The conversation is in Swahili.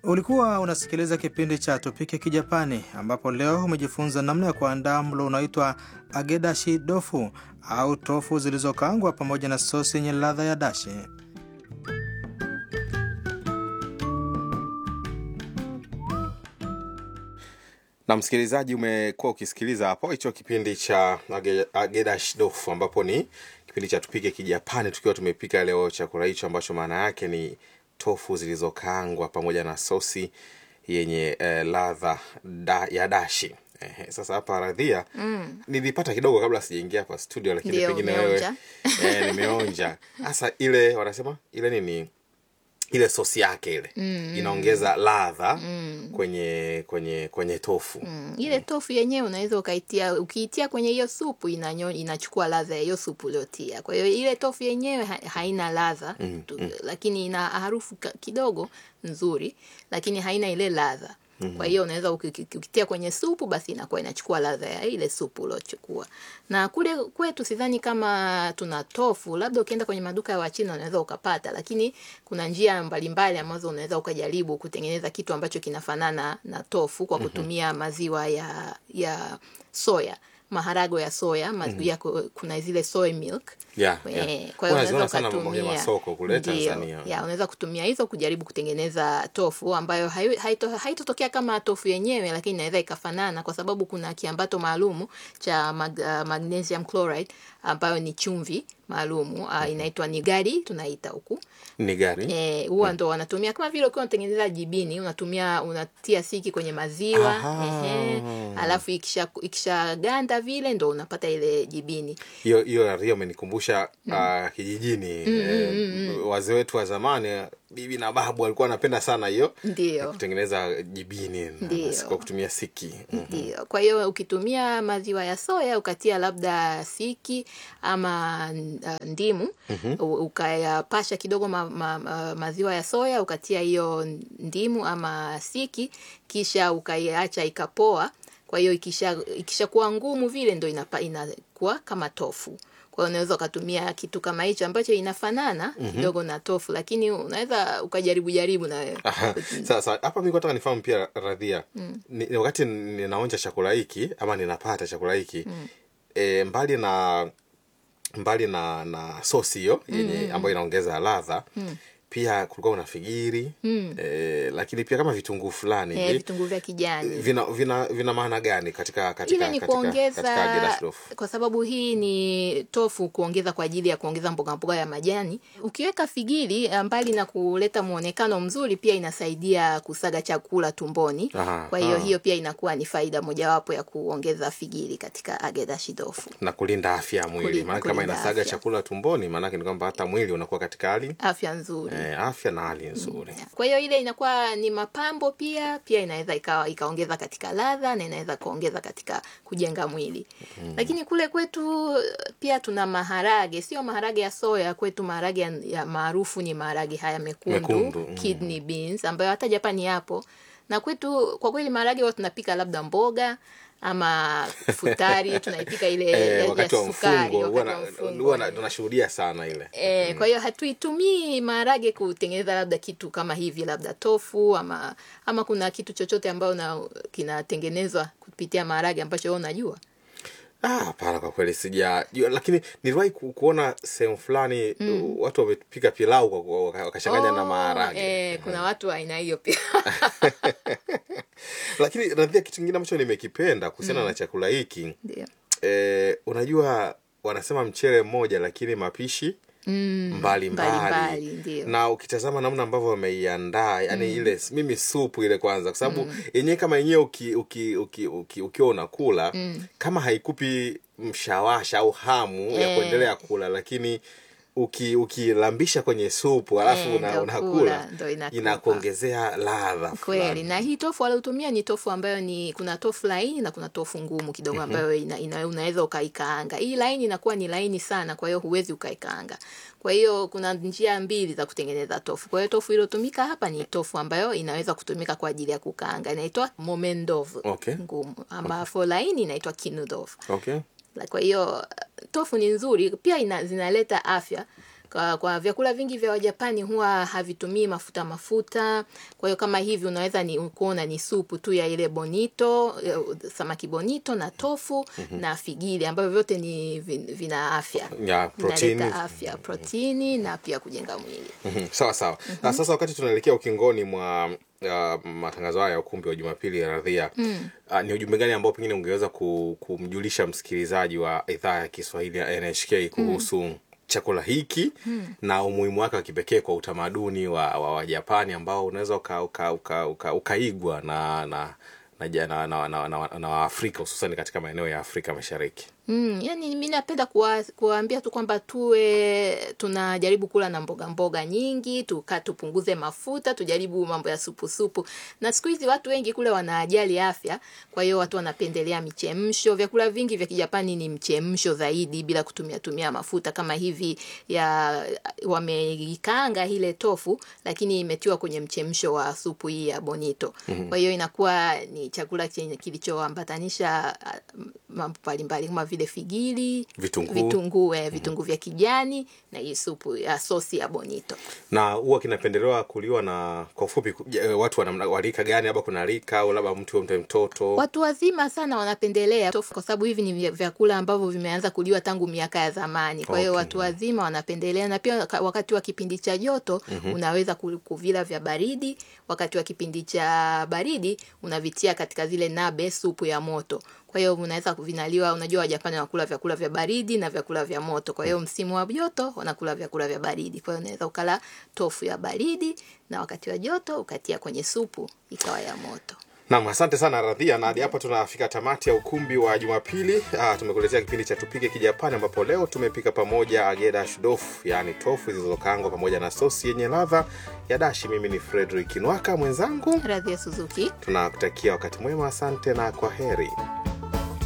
Ulikuwa unasikiliza kipindi cha Tupike Kijapani, ambapo leo umejifunza namna ya kuandaa mlo unaoitwa agedashi dofu au tofu zilizokaangwa pamoja na sosi yenye ladha ya dashi. na msikilizaji umekuwa ukisikiliza hapo hicho kipindi cha Age- agedashi dofu ambapo ni kipindi cha tupike kijapani tukiwa tumepika leo chakula hicho ambacho maana yake ni tofu zilizokaangwa pamoja na sosi yenye eh, ladha da, ya dashi Ehe, sasa hapa radhia mm. nilipata kidogo kabla sijaingia hapa studio lakini Ndio, pengine wewe umeonja. eh, nimeonja hasa ile wanasema ile nini ile sosi yake ile mm. inaongeza ladha mm. kwenye kwenye kwenye tofu Mm, ile tofu yenyewe unaweza ukaitia ukiitia kwenye hiyo supu inanyo, inachukua ladha ya hiyo supu uliotia. Kwa hiyo ile tofu yenyewe ha, haina ladha mm, mm. lakini ina harufu ka- kidogo nzuri, lakini haina ile ladha. Kwa hiyo unaweza uki- uki- ukitia kwenye supu basi inakuwa inachukua ladha ya ile supu uliochukua. Na kule kwetu sidhani kama tuna tofu, labda ukienda kwenye maduka ya Wachina unaweza ukapata, lakini kuna njia mbalimbali ambazo unaweza ukajaribu kutengeneza kitu ambacho kinafanana na tofu kwa kutumia maziwa ya ya soya maharago ya soya maziwa yako kuna zile soy milk Yeah, Eh, yeah. kwa hiyo Huwa naziona unaweza sana kwenye ukatumia masoko kule Ndio, Tanzania. ya unaweza kutumia hizo kujaribu kutengeneza tofu ambayo hayo- haito- haitotokea kama tofu yenyewe lakini inaweza ikafanana kwa sababu kuna kiambato maalumu cha mag, uh, magnesium chloride ambayo ni chumvi maalumu uh, inaitwa nigari tunaita huku ni gari Eh, huwa ndo wanatumia kama vile ukiwa unatengeneza jibini unatumia unatia siki kwenye maziwa Aha. ehe, alafu ikisha ikishaganda vile ndo unapata ile jibini hiyo hiyo rio amenikumbusha ah, kijijini eh, wazee wetu wa zamani bibi na babu walikuwa wanapenda sana hiyo ndio kutengeneza jibini na- Ndio. kwa kutumia siki Mm. Ndio. Kwa hiyo ukitumia maziwa ya soya ukatia labda siki ama uh, ndimu u- ukayapasha kidogo ma, ma, ma, maziwa ya soya ukatia hiyo ndimu ama siki kisha ukaiacha ikapoa. Kwa hiyo ikisha ikishakuwa ngumu vile ndo inapa, inakuwa kama tofu. Kwa hiyo unaweza ukatumia kitu kama hicho ambacho inafanana kidogo na tofu, lakini unaweza ukajaribu jaribu na wewe. Aha. sasa hapa mi nataka nifahamu pia radhia ni, ni wakati ninaonja chakula hiki ama ninapata chakula hiki e, mbali na mbali na na sosi hiyo yenye ambayo inaongeza ladha pia kulikuwa kuna figiri e, lakini pia kama vitunguu fulani Eh, hivi vitunguu vya kijani. vina vina vina maana gani katika katika ile ni katika, kuongeza katika Agedashi loaf? kwa sababu hii ni tofu kuongeza kwa ajili ya kuongeza mboga mboga ya majani ukiweka figili eh, mbali na kuleta muonekano mzuri pia inasaidia kusaga chakula tumboni Aha, kwa hiyo aha. hiyo pia inakuwa ni faida mojawapo ya kuongeza figili katika agedashi tofu na kulinda afya ya mwili Kulinda- maana kama kulinda inasaga afya. chakula tumboni maanake ni kwamba hata mwili unakuwa katika hali afya nzuri eh, afya na hali nzuri kwa hiyo ile inakuwa ni mapambo pia pia inaweza ikawa ikaongeza katika ladha na inaweza kuongeza katika kujenga mwili lakini kule kwetu pia tuna maharage sio maharage ya soya kwetu maharage ya, ya maarufu ni maharage haya mekundu, Mekundu, mm. kidney beans ambayo hata japani yapo na kwetu kwa kweli maharage huwa tunapika labda mboga ama futari tunaipika ile ya- eh, ya wakati wa sukari, mfungo huwa wakati wa na- mfungo, huwa na- eh. tunashuhudia sana ile E, kwa hiyo hatuitumii maharage kutengeneza labda kitu kama hivi labda tofu ama ama kuna kitu chochote ambayo na kinatengenezwa kupitia maharage ambacho wewe unajua Ah, hapana kwa kweli sijajua lakini niliwahi ku, kuona sehemu fulani uh, watu wamepika pilau kwa- kwa- waka- wakachanganya na Oh, maharage eh, kuna watu wa aina hiyo pia lakini radhia kitu kingine ambacho nimekipenda kuhusiana na chakula hiki ndio eh, unajua wanasema mchele mmoja lakini mapishi mbali mbalimbali, mbali ndio. na ukitazama namna ambavyo wameiandaa yani ile mimi supu ile kwanza kwa sababu yenyewe kama yenyewe uki, uki, uki, uki, ukiwa unakula kama haikupi mshawasha au hamu ya Eh. kuendelea kula lakini uki ukilambisha kwenye supu alafu Eh, una, ndo unakula kula, ndo inakupa. inakuongezea ladha kweli fulani. na hii tofu waliotumia ni tofu ambayo ni kuna tofu laini na kuna tofu ngumu kidogo ambayo ina, ina, unaweza ukaikaanga hii laini inakuwa ni laini sana kwa hiyo huwezi ukaikaanga kwa hiyo kuna njia mbili za kutengeneza tofu kwa hiyo tofu iliyotumika hapa ni tofu ambayo inaweza kutumika kwa ajili ya kukaanga inaitwa momendovu Okay. ngumu ambapo laini inaitwa kinudovu okay La- kwa hiyo tofu ni nzuri pia ina, zinaleta afya kwa, kwa vyakula vingi vya Wajapani huwa havitumii mafuta mafuta. Kwa hiyo kama hivi unaweza ni kuona ni supu tu ya ile bonito, eh, samaki bonito na tofu na figili ambavyo vyote ni vin- vina afya. Ya, protini. Vinaleta afya, protini na pia kujenga mwili. Mhm, sawa sawa na sasa wakati tunaelekea ukingoni mwa uh, matangazo haya ya ukumbi wa jumapili ya radhia mm. uh, ni ujumbe gani ambao pengine ungeweza ku, kumjulisha msikilizaji wa idhaa ya kiswahili ya nhk kuhusu mm. chakula hiki mm. na umuhimu wake wa kipekee kwa utamaduni wa, wa, wa japani ambao unaweza uka, uka, uka, uka, ukaigwa na na na, ja- na, na, na, na, na waafrika hususan katika maeneo ya afrika mashariki Mm, yani mi napenda kuwa- kuwaambia tu kwamba tuwe tunajaribu kula na mboga mboga nyingi, tuka tupunguze mafuta, tujaribu mambo ya supu supu. Na siku hizi watu wengi kule wanajali afya, kwa hiyo watu wanapendelea michemsho. Vyakula vingi vya Kijapani ni mchemsho zaidi bila kutumia tumia mafuta kama hivi ya wameikaanga ile tofu lakini imetiwa kwenye mchemsho wa supu hii ya bonito. Kwa hiyo inakuwa ni chakula chenye kilichoambatanisha ah, mambo mbalimbali kama vile figili, Vitunguu. vitunguu, eh, vitunguu vya kijani na hii supu ya sosi ya bonito. na huwa kinapendelewa kuliwa na kwa ufupi ku- je, watu wanamna- wa rika gani labda kuna rika au labda mtu mtu mtoto Watu wazima sana wanapendelea tofu kwa sababu hivi ni vya- vyakula ambavyo vimeanza kuliwa tangu miaka ya zamani. Kwa hiyo Okay. watu wazima wanapendelea, na pia waka- wakati wa kipindi cha joto unaweza ku- kuvila vya baridi. Wakati wa kipindi cha baridi unavitia katika zile nabe, supu ya moto. Kwa hiyo unaweza kuvinaliwa. Unajua Wajapani wanakula vyakula vya baridi na vyakula vya moto. Kwa hiyo msimu wa joto wanakula vyakula vya baridi. Kwa hiyo unaweza ukala tofu ya baridi na wakati wa joto ukatia kwenye supu ikawa ya moto. Naam, asante sana Radhia, na hadi hapa tunafika tamati ya ukumbi wa Jumapili. Ah, tumekuletea kipindi cha tupike Kijapani, ambapo leo tumepika pamoja agedashi dofu, yaani tofu zilizokaangwa pamoja na sosi yenye ladha ya dashi. Mimi ni Frederick Nwaka, mwenzangu Radhi ya Suzuki. tunakutakia wakati mwema. Asante na kwa heri.